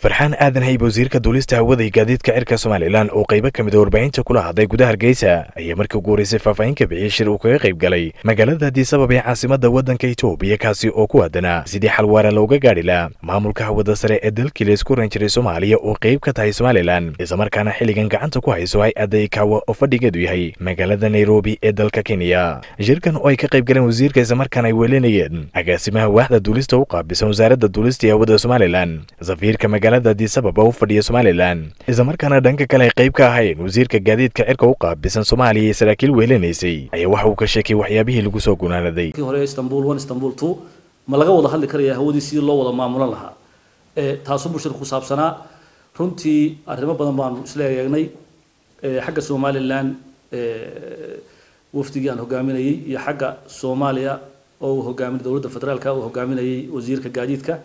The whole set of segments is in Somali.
farxaan aadan hayb wasiirka duulista hawada iyo gaadiidka cirka somalilan oo qaybo ka mid a warbaahinta kula hadlay gudaha hargeysa ayaa markii ugu horreysay faahfaahin ka bixiyey shir uu kaga qayb galay magaalada addisabab ee caasimadda waddanka etoobiya kaasi oo ku aadanaa sidii xalwaara looga gaadhi laha maamulka hawada sare ee dalkii la isku ran jiray soomaaliya oo qayb ka tahay somalilan islamarkaana xilligan gacanta ku hayso hay-adda ikawa oo fadhigeedu yahay magaalada nairobi ee dalka kenya shirkan oo ay ka qayb galeen wasiirka islamarkaana ay weelinayeen agaasimaha waaxda duulista u qaabisan wasaaradda duulista iyo hawada somalilan safiirka magaalada addisabab oo u fadhiya somalilan islamarkaana dhanka kale ay qayb ka ahayn wasiirka gaadiidka cirka u qaabisan soomaaliya iyo saraakiil weelinaysay ayaa waxa uu ka sheekay waxyaabihii lagu soo gunaanaday hore istanbul one istanbul two ma laga wada hadli karaya hawadii sidii loo wada maamulan lahaa taasuu bulshada ku saabsanaa runtii arrimo badan baanu isla eegnay xagga somalilan wafdigii aan hogaaminayey iyo xagga soomaaliya oo uu hogaamin dowladda federaalka uu hogaaminayey wasiirka gaadiidka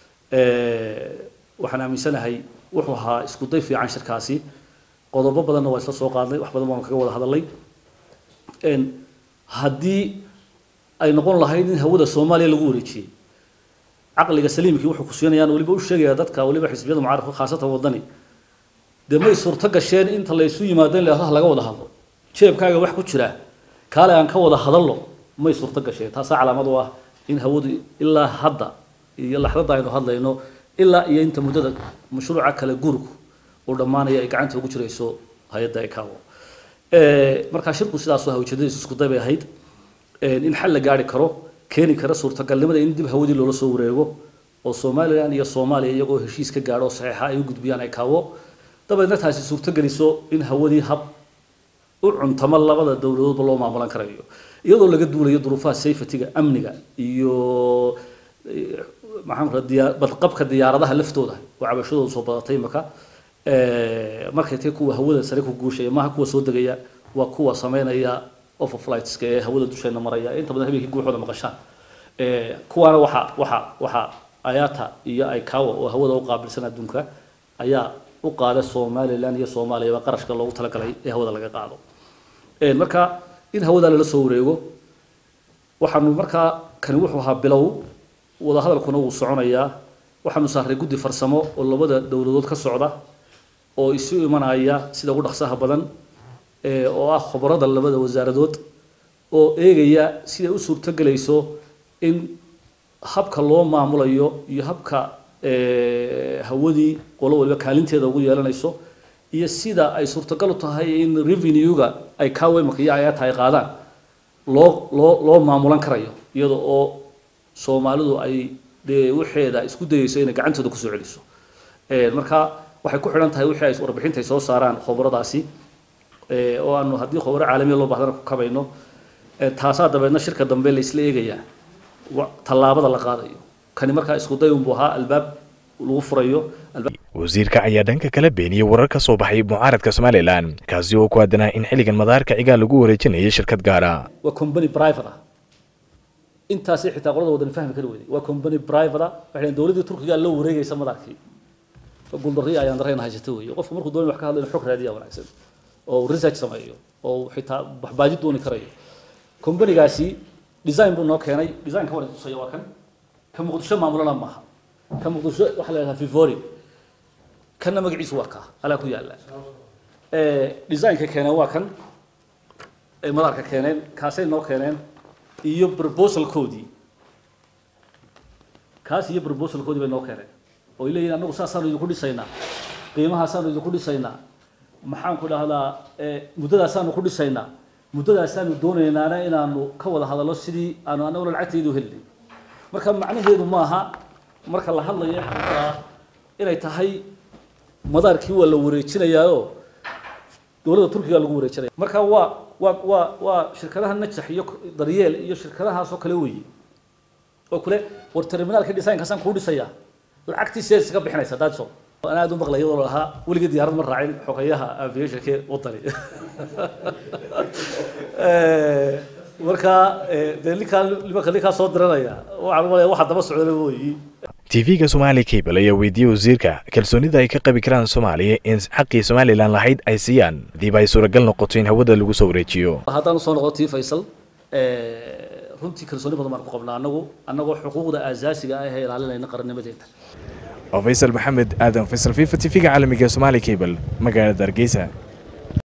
waxaan aaminsanahay wuxuu ahaa isku day fiican shirkaasi qodobo badanna waa isla soo qaadnay wax badan baanu kaga wada hadalnay haddii ay noqon lahayd in hawada soomaaliya lagu wareejiyey caqliga saliimkii wuxuu ku siinayaan weliba u sheegaya dadka weliba xisbiyada mucaaradka khaasatan wadani dee may suurto gasheen inta la isu yimaado in la laga wada hadlo jeebkaaga wax ku jira kaale aan ka wada hadalno may suurto gasheen taasaa calaamad u ah in hawadu ilaa hadda iyo laxdada aynu hadlayno ilaa iyo inta muddada mashruuca kale gurgu uu dhammaanaya ay gacanta ugu jirayso hay-adda ikawo markaa shirku sidaasoo hawjadadiisu isku day bay ahayd in xal la gaari karo keeni kara suurtagalnimada in dib hawadii loola soo wareego oo somalilan iyo soomaaliya iyagoo heshiis ka gaadho oo saxiixa ay u gudbiyaan ikawo dabeedna taasi suurtogeliso in hawadii hab u cuntamo labada dowladoodba loo maamulan karayo iyadoo laga duulayo duruufaha safetyga amniga iyo maxaan kura diyaa badqabka diyaaradaha laftooda oo cabashadooda soo badatay imaka markay tay kuwa hawada sare ku guushaya maaha kuwa soo degaya waa kuwa sameynaya overflightska ee hawada dusheena maraya inta badan habeenkii guuxooda maqashaan kuwaana waxa waxa waxa ayata iyo ikawa oo hawada u qaabilsan adduunka ayaa u qaada somalilan iyo soomaaliyaba qarashka loogu talagalay ee hawada laga qaado marka in hawada lala soo wareego waxaanu markaa kani wuxuu ahaa bilow wadahadalkuna wuu soconayaa waxaanu saaray guddi farsamo oo labada dowladood ka socda oo isu imanaya sida ugu dhaqsaha badan oo ah khubarada labada wasaaradood oo eegaya siday u suurtogelayso in habka loo maamulayo iyo habka hawadii qolo waliba kaalinteeda ugu yeelanayso iyo sida ay suurtagal u tahay in revenue-ga ay kawemaka iyo ayata ay qaadaan loo loo loo maamulan karayo iyada oo soomaalidu ay dee waxeeda isku dayeyso inay gacantooda kusoo celiso marka waxay ku xidhan tahay wixii ay warbixinta ay soo saaraan khubaradaasi oo aanu haddii khubaro caalamiya loo bahdana ku kabayno taasaa dabeedna shirka dambe la isla eegayaa tallaabada la qaadayo kani markaa isku day unbuu ahaa albaab lagu furayo wasiirka ayaa dhanka kala beeniyey warar ka soo baxay mucaaradka somalilan kaasi oo ku aadanaa in xilligan madaarka cigaal lagu wareejinayo shirkad gaara waa company private ah intaasi xitaa qolada wadan fahmi kari weyday waa company private ah waxay dowladdii turkiga la wareegaysa madaarkii guuldarri ayaan dareen haysata weeye qofku markuu doonay wax ka hadlayo xog raadiya wanaagsan oo research sameeyo oo xitaa waxbaaji dooni karayo companygaasi design buu noo keenay designka waa tusaya waa kan ka muqdisho maamulana maaha ka muqdisho waxaa la yidhaha vivori kanna magaciisu waa kaa alaa ku yaalla designka keeneen waa kan ay madaarka keeneen kaasay noo keeneen iyo proposalkoodii kaas iyo proposalkoodii bay noo keeneen oo ay leeyihin annagu saasaanu idinku dhisaynaa qiimahaasaanu idinku dhisaynaa maxaan ku dhahdaa muddadaasaanu ku dhisaynaa muddadaasaanu doonaynaana inaanu ka wada hadallo sidii aanu annaguna lacagtaydu helnay marka macnaheedu maaha marka la hadlayo xataa inay tahay madaarkii waa la wareejinayaao dowladda turkiga lagu wareejinaya marka waa waa waa waa shirkadaha najax iyo daryeel iyo shirkadahaas oo kale weeye oo kule war terminaalka designkaasaan kuu dhisayaa lacagtii sideed iska bixinaysa daadso aan aada u maqlay iyadoo lahaa weligii diyaarad ma raacin xogeyaha aviationke wadani marka dee ninkaa nimanka ninkaa soo diranaya waxaan umalaya waxa daba socdana weeyi tv-ga somaali cable ayaa weydiiyey wasiirka kalsoonida ay ka qabi karaan soomaaliya in xaqii somalilan lahayd ay siiyaan hadiiba ay suuragal noqoto in hawada lagu soo wareejiyo haddaan usoo noqdo tii faysal runtii kalsooni badan baan ku qabnaa anagu annagoo xuquuqda aasaasiga ah ee ilaalinayna qarannimadeena oo faysal maxamed aadan faysal fifa t v-ga caalamiga somaali cable magaalada hargeysa